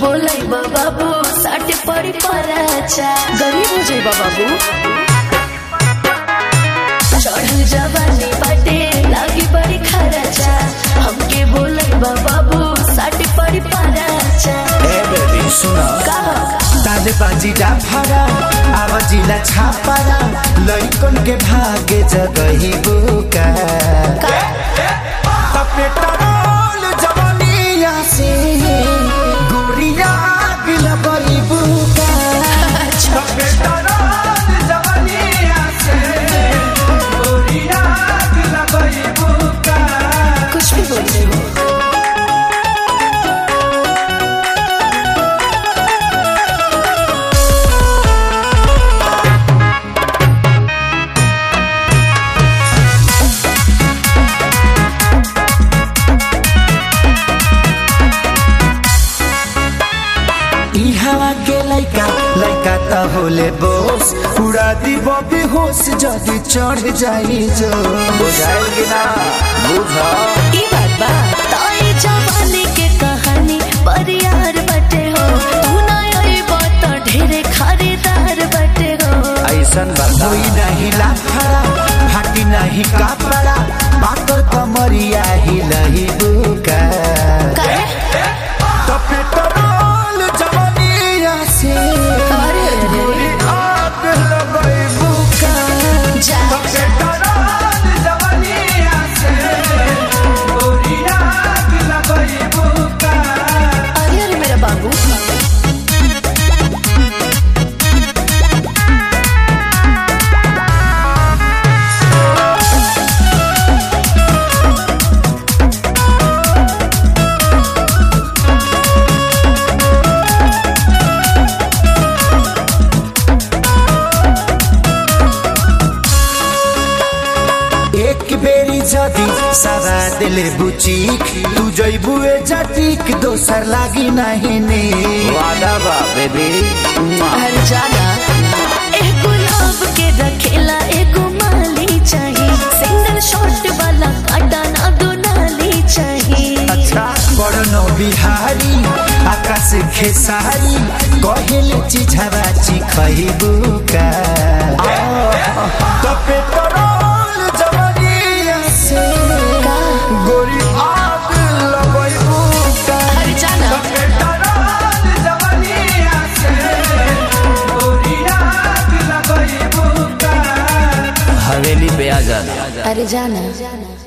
बोलै बाबू साटे पड़ी पराचा गरीब हो जाई बाबू चढ़ल जवानी बाटे लागी बड़ी खराचा हमके बोलै बाबू साटे पड़ी पराचा ए बेबी सुन कहा दादे बाजी डाफारा आवाजिला छापारा लइकन के भागे जगही बुका पेट्रोल जवानिया से गुड़िया गिला बड़ी बुका पेट्रोल जवानिया से गुड़िया गिला बड़ी बुका कुछ भी बोल रहे हो ई हवा के लइका लइका त होले बोस उड़ा दी बबी होश जदी चढ़ जाई जो बुझाइल कि ना बुझा ई बात बा ताई जवानी के कहानी परियार बटे हो तू ना आई बात ढेरे खरीदार बटे हो ऐसन बता कोई नहीं लाफड़ा फाटी नहीं कपड़ा पाकर कमरिया ही लही बुका करे तो पेट्रोल जवानिया से अरे अरे अरे आग लगई बुका जा पेट्रोल जवानिया से गोरिया लगई बुका अरे अरे मेरा बाबू एक बेरी जदी सारा दिले बुचीक तू जइबू ए जटीक दोसर लागी नहीं ने वादा बा बेबी हर जाना एक गुलाब के रखेला एक माली चाहिए सिंगल शॉट वाला काटा ना दो नाली चाहिए अच्छा बड़नो बिहारी आकाश खेसारी कहेल चिझरा चिखइबू का तो पेट्रोल जवानिया से का गोरी आग लगइबू का हर जाना पेट्रोल जवानिया से गोरी आग लगइबू का हवेली पे आ जाना अरे जाना